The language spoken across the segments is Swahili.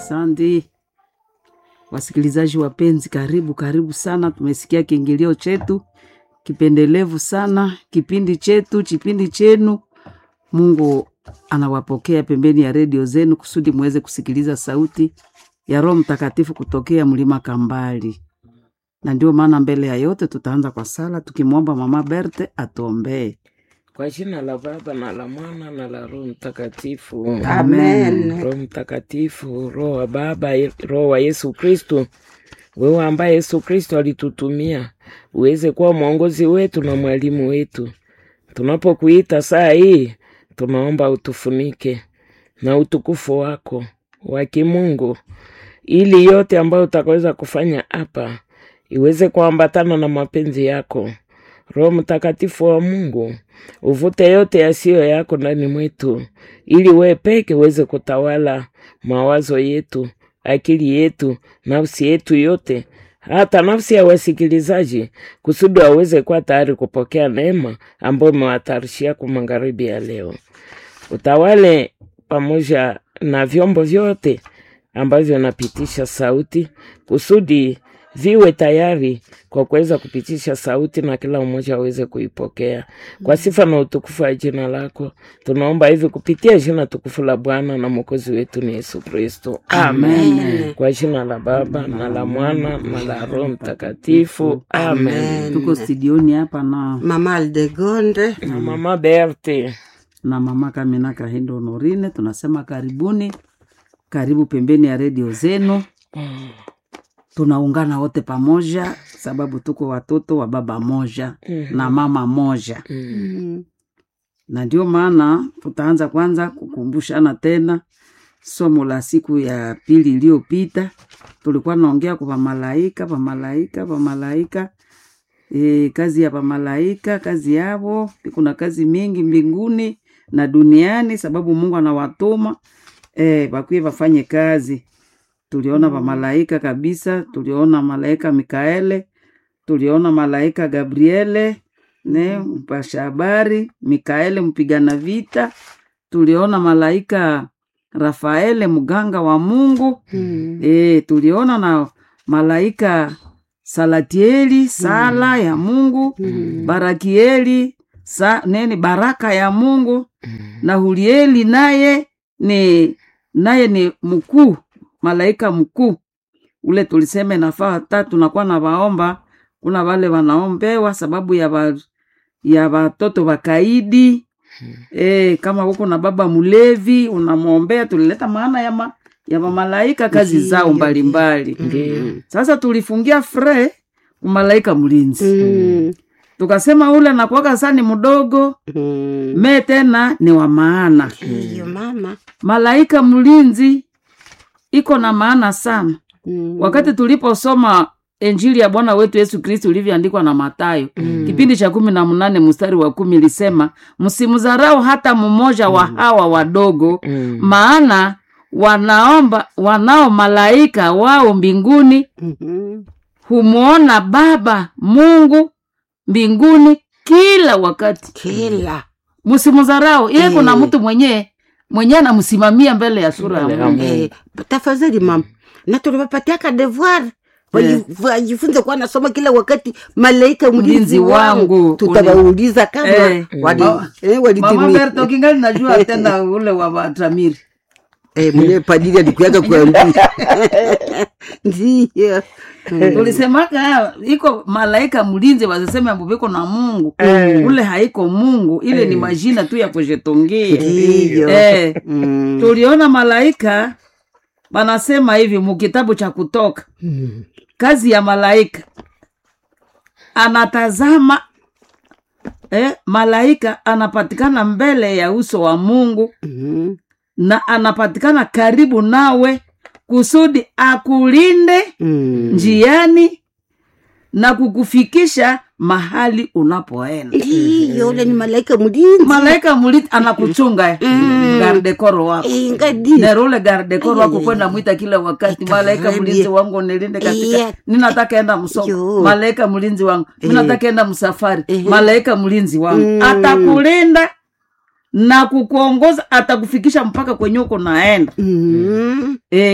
Asante wasikilizaji wapenzi, karibu karibu sana. Tumesikia kiingilio chetu kipendelevu sana, kipindi chetu, kipindi chenu. Mungu anawapokea pembeni ya redio zenu kusudi muweze kusikiliza sauti ya Roho Mtakatifu kutokea mlima Kambali, na ndio maana mbele ya yote tutaanza kwa sala tukimwomba Mama Berte atuombee. Kwa jina la Baba na la Mwana na la Roho Mtakatifu. Amen. Roho Mtakatifu, Roho wa Baba, Roho wa Yesu Kristu, wewe ambaye Yesu Kristu alitutumia uweze kuwa mwongozi wetu na mwalimu wetu. Tunapokuita saa hii, tunaomba utufunike na utukufu wako wa kimungu, ili yote ambayo utakaweza kufanya hapa iweze kuambatana na mapenzi yako. Roho Mtakatifu wa Mungu, uvute yote yasiyo yako ndani mwetu, ili wewe peke uweze kutawala mawazo yetu, akili yetu, nafsi yetu yote, hata nafsi ya wasikilizaji, kusudi waweze kuwa tayari kupokea neema ambayo umewatayarishia kwa magharibi ya leo. Utawale pamoja na vyombo vyote ambavyo napitisha sauti kusudi viwe tayari kwa kuweza kupitisha sauti na kila mmoja aweze kuipokea kwa sifa na utukufu wa jina lako. Tunaomba hivi kupitia jina tukufu la Bwana na mwokozi wetu ni Yesu Kristo, amen. Amen. Kwa jina la Baba na la Mwana na la Roho Mtakatifu, amen. Amen. Tuko studioni hapa na, Mama Aldegonde. Na mama Berte, na Mama Kamina Kahindo Honorine, tunasema karibuni, karibu pembeni ya redio zenu. Tunaungana wote pamoja sababu tuko watoto wa baba moja na mama moja, Mm. na ndio maana tutaanza kwanza kukumbushana tena somo la siku ya pili iliyopita. Tulikuwa naongea kwa pamalaika, pamalaika, pamalaika e, kazi ya pamalaika, kazi yavo. Kuna kazi mingi mbinguni na duniani, sababu Mungu anawatuma e, bakwie wafanye kazi. Tuliona pamalaika kabisa, tuliona malaika Mikaele, tuliona malaika Gabriele ne mpasha habari, Mikaele mpigana vita, tuliona malaika Rafaele mganga wa Mungu Mm. e, tuliona na malaika Salatieli sala ya Mungu Mm. Barakieli sa, neni baraka ya Mungu na Hurieli naye ni naye ni mkuu malaika mkuu ule tulisema inafaa hata tunakuwa na waomba kuna wale wanaombewa sababu ya ba, ya watoto wakaidi e, kama huko na baba mlevi unamwombea tulileta maana ya, ma, ya mamalaika kazi Ndiyo, zao ndiyo. mbalimbali ndio sasa tulifungia fre malaika mlinzi Mm. tukasema ule nakuwaka saa ni mdogo Mm. me tena ni wa maana Hiyo mama. malaika mlinzi iko na maana sana Mm. wakati tuliposoma injili ya bwana wetu yesu kristu ilivyoandikwa na matayo Mm. kipindi cha kumi na mnane mstari wa kumi ilisema msimdharau hata mmoja wa hawa wadogo Mm. maana wanaomba wanao malaika wao mbinguni Mhm. humwona baba mungu mbinguni kila wakati Kila. msimdharau yeye kuna Eh. mtu mwenyewe mwenyewe anamsimamia mbele ya sura ya Mbele ya mungu Mungu. Eh, tafadhali mama na tuliwapatiaka devoir Eh. wajifunze kuwa nasoma kila wakati malaika Mlinzi mlinzi wangu. wangu tutawauliza kama Eh. wali- Ma- eh, mama walitimia berto kingali najua tena ule wa watamiri Eh, mwenyewe padiri alikuyaga kuambia ndiyo tulisemaka iko malaika mlinzi wasiseme ambuviko na mungu ule haiko mungu ile ni majina tu ya kujitungia ndiyo eh, Mm. tuliona malaika wanasema hivi mukitabu cha kutoka Mm. kazi ya malaika anatazama eh, malaika anapatikana mbele ya uso wa mungu Mhm. na anapatikana karibu nawe kusudi akulinde Mm. njiani na kukufikisha mahali unapoenda ndiyo ule ni malaika mlinzi malaika mlit anakuchunga gardekoro wako Eh, ngadi nerule gardekoro wako kwenda mwita kila wakati malaika Itakaribia. mlinzi wangu nilinde katika Iya. ninataka enda msoko Yo. malaika mlinzi wangu ninataka enda msafari Eh. malaika mlinzi wangu Mm. atakulinda na kukuongoza atakufikisha mpaka kwenye uko naenda Mm. eh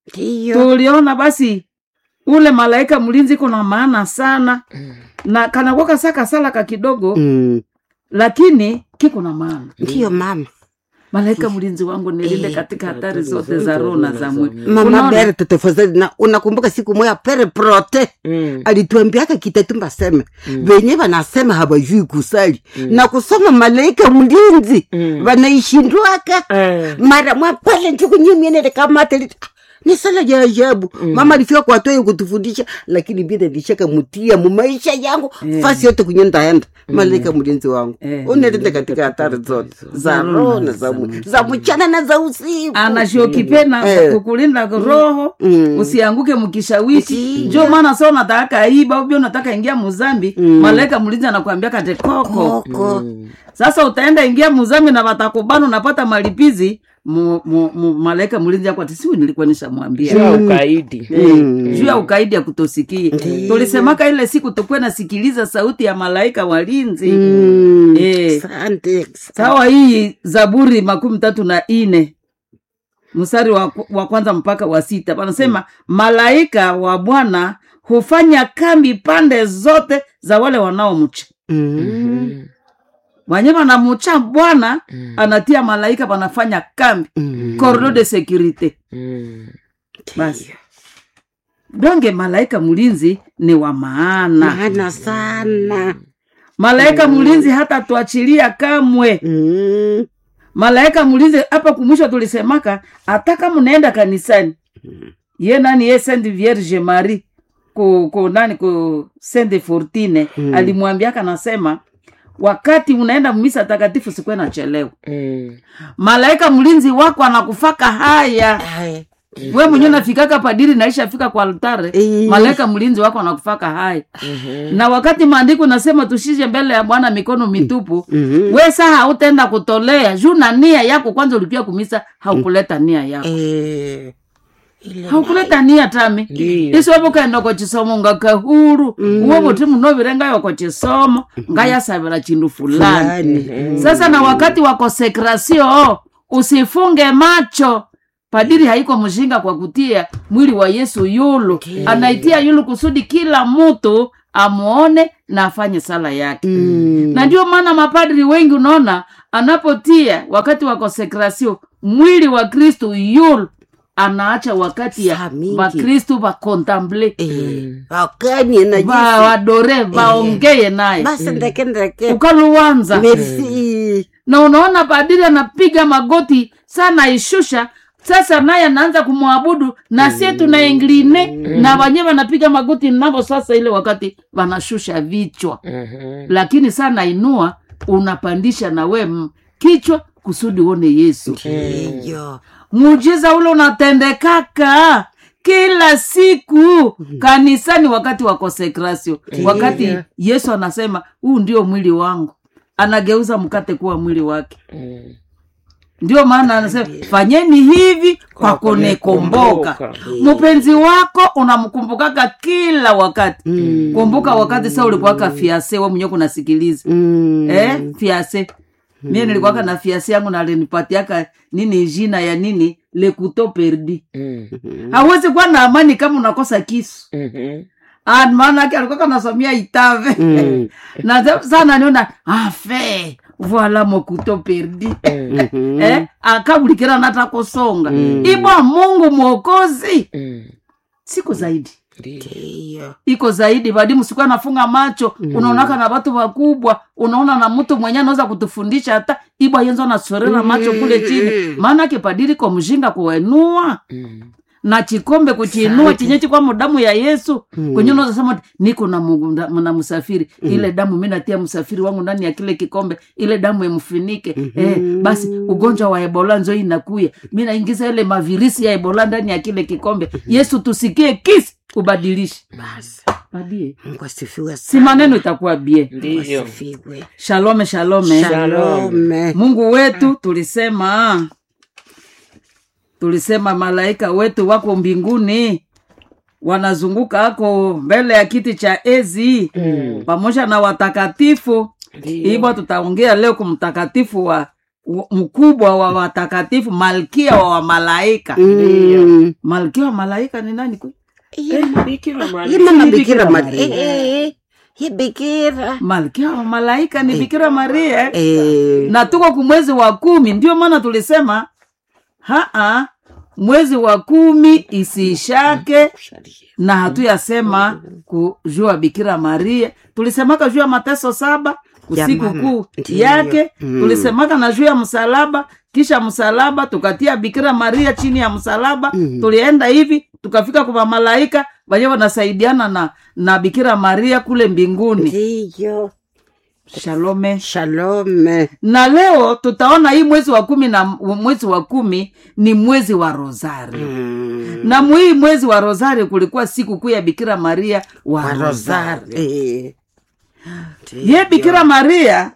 ndiyo tuliona basi ule malaika mlinzi kuna maana sana na kanakuwa saka sala ka kidogo Mm, lakini kiko na maana ndiyo mama malaika mlinzi wangu nilinde Eh, katika hatari zote za roho na za mwili mama Unaona? bere tetefazali na unakumbuka siku moya pere prote Mm. alituambiaka kitatumba seme venye vanasema hawajui kusali na kusoma malaika mlinzi Mm. vanaishindwaka Eh. mara mwapale nchukunyimienele kamate ni sala ya ajabu mama alifika kwatoyo kutufundisha lakini bida lishaka mutia mumaisha yangu Eh. fasi yote kunye ndaenda malaika mlinzi wangu Eh. unelinde katika hatari zote za roho na za mwi- za mchana na za usiku anashokipena Eh. kukulinda roho Mm. usianguke mkishawishi Ndiyo. njo maana sa unataka iba ubia unataka ingia muzambi malaika mlinzi anakuambia kate koko koko sasa utaenda ingia muzambi na watakubana unapata malipizi mu, mu, mu, malaika mlinzi ako ati siu nilikuwa nishamwambia Juu ya ukaidi Eh, juu ya ukaidi ya kutosikia tulisemaka ile siku tukuwe nasikiliza sauti ya malaika walinzi Mm. Eh. Asante. sawa hii zaburi makumi tatu na ine mstari wa, wa kwanza mpaka wa sita panasema malaika wa bwana hufanya kambi pande zote za wale wanaomcha Mm. wanye wanamucha bwana anatia malaika panafanya kambi Mm. corridor de securite Mm. basi donge malaika mlinzi ni wa maana maana sana malaika mlinzi hata tuachilia kamwe Mm. malaika mlinzi hapa kumwisho tulisemaka hata kama unaenda kanisani ye nani ye saint vierge marie ku, ku nani ku saint fortine Mm. alimwambiaka nasema wakati unaenda misa takatifu sikuwe nachelewa Mm. malaika mlinzi wako anakufaka haya Ai. we mwenyewe nafikaka padiri naishafika kwa altare Eh. malaika mlinzi wako anakufaka haya Mhm. na wakati maandiko nasema tushije mbele ya bwana mikono mitupu Mhm. we saa hautaenda kutolea juu na nia yako kwanza ulipia kumisa haukuleta nia yako Eh. Ile haukuleta nia tami Ndiyo. isobo kaenda kwa chisomo ngakahuru uwo buti munovirengayo kwa chisomo ngayasavira chindu fulani fulani. sasa na wakati wa konsekrasio usifunge macho padiri haiko mshinga kwa kutia mwili wa yesu yulu anaitia yulu kusudi kila mtu amwone na afanye sala yake Mm. na ndio maana mapadri wengi unaona anapotia wakati wa konsekrasio mwili wa kristu yulu anaacha wakati ya Saa mingi. vakristu vakontemple Eh. wakani na va jinsi wadore vaongeye naye basi ndeke ndeke ukaluwanza merci na unaona padiri anapiga magoti sana ishusha sasa naye anaanza kumwabudu na sie tunaingline na wenyewe wanapiga magoti navo sasa ile wakati wanashusha vichwa Mhm. lakini sana inua unapandisha na we m- kichwa kusudi uone yesu hiyo muujiza ule unatendekaka kila siku kanisani wakati wa konsekrasio wakati yesu anasema huu ndio mwili wangu anageuza mkate kuwa mwili wake Mm. ndio maana anasema fanyeni hivi kwa kunikumbuka mpenzi wako unamkumbukaka kila wakati Mm. kumbuka wakati sa ulikuwaka fiase we mwenyewe kunasikiliza Mm. eh, fiase mie nilikuwaka na fiase yangu nalinipatiaka nini jina ya nini lekuto perdi Mm. hawezi kuwa na amani kama unakosa kisu Mhm. Ah, maanake alikuwa nasomia itave Mm. na za- sana niona afe voila mokuto perdi Mhm. eh, akabulikira nata kusonga ibwa mungu mwokozi Mm. siku zaidi Ndiyo. hiyo iko zaidi badimu siku anafunga macho unaonaka na watu wakubwa unaona na mtu mwenye anaweza kutufundisha hata ibwa yenzo nasorera macho kule chini maanake padiri kwa mshinga kuwenua Mm. na chikombe kuchiinua chenye chikwa damu ya yesu kwenye unaweza sema ati, niko na, Mungu nda- na msafiri ile damu mi natia msafiri wangu ndani ya kile kikombe ile damu imfunike eh, basi ugonjwa wa ebola nzo inakuya mi naingiza ile mavirisi ya ebola ndani ya kile kikombe yesu tusikie kisi ubadilishe basi badie mungu asifiwe si sana maneno itakuwa bie Ndiyo. asifiwe shalome shalome shalome mungu wetu tulisema tulisema malaika wetu wako mbinguni wanazunguka ako mbele ya kiti cha ezi Mm. pamoja na watakatifu Ndiyo. hivyo tutaongea leo kumtakatifu wa w- mkubwa wa watakatifu malkia wa wamalaika Mm. malkia wa malaika ni nani kwe? Ye- Bikira ye Maria. mama Ni bikira Bikira Maria. Maria. Eh, eh, ye bikira malkia wa malaika ni bikira maria Eh, na tuko kumwezi wa kumi ndio maana tulisema haa mwezi wa kumi isiishake na hatuyasema kujua bikira maria tulisemaka juu ya mateso saba Ya usiku mama. kuu Ndiyo. yake Mm. tulisemaka na juu ya msalaba kisha msalaba tukatia bikira maria chini ya msalaba Mm. tulienda hivi tukafika kwa malaika wenye wanasaidiana na na bikira maria kule mbinguni ndiyo shalome shalome na leo tutaona hii mwezi wa kumi na mwezi wa kumi ni mwezi wa rosari Mm. na mwii mwezi wa rosari kulikuwa siku kuu ya bikira maria wa, wa rosari rosari Eh. ye bikira maria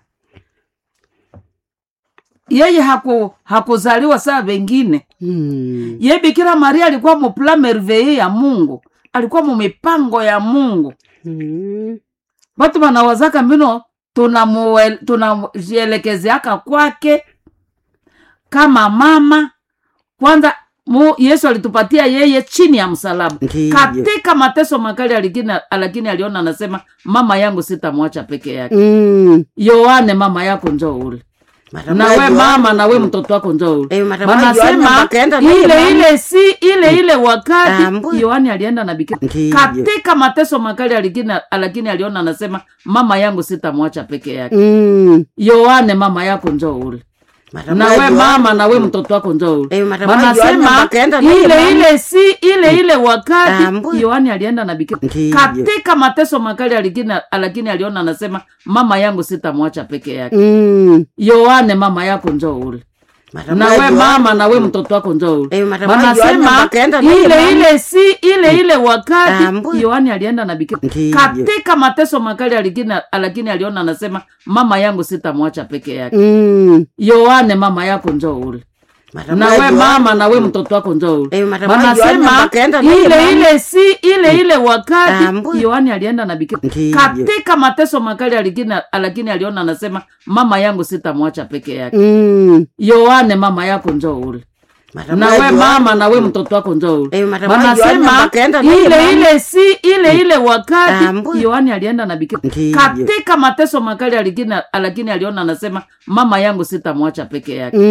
yeye haku, hakuzaliwa saa vengine Mm. ye bikira maria alikuwa mupla merveille ya mungu alikuwa mumipango ya mungu Mm. batu banawazaka mbino tunamuel- tunajielekezeaka kwake kama mama kwanza mu, yesu alitupatia yeye chini ya msalaba Ndiyo. katika mateso makali alikini, lakini aliona anasema mama yangu sitamwacha peke yake Mm. yoane mama yako njoo ule Mara na moja we Yohana- mama na we mtoto wako njoo ule Eh, mara moja Yohana wanasema wakaenda naye ile mama. ile si ile ile wakati Ambu. yohani alienda na bikira Ndiyo. katika mateso makali alikini, lakini aliona anasema mama yangu sitamwacha peke yake Mm. yoane mama yako njoo ule Mara na moja we Yohana- mama na we mtoto wako njoo ule Eh, mara moja Yohana wanasema wakaenda naye ile mama. ile si ile ile wakati Ambu. yohani alienda na bikira Ndiyo. katika mateso makali alikini, lakini aliona anasema mama yangu sitamwacha peke yake Mm. yoane mama yako njoo ule Mara na moja we Yohana- mama na we mtoto wako njoo ule Eh, mara moja Yohana wanasema wakaenda naye ile mama. ile si ile ile wakati Ambu. yohani alienda na bikira Ndiyo. katika mateso makali alikini, lakini aliona anasema mama yangu sitamwacha peke yake Mm. yoane mama yako njoo ule Mara na moja we Yohana- mama na we mtoto wako njoo ule Eh, mara moja Yohana wanasema wakaenda naye ile mama. ile si ile ile wakati Ambu. yohani alienda na bikira Ndiyo. katika mateso makali alikini, lakini aliona anasema mama yangu sitamwacha peke yake Mm. yoane mama yako njoo ule Mara na moja we Yohana- mama na we mtoto wako njoo ule Eh, mara moja Yohana wanasema wakaenda naye ile mama. ile si ile ile wakati Ambu. yohani alienda na bikira Ndiyo. katika mateso makali alikini, lakini aliona anasema mama yangu sitamwacha peke yake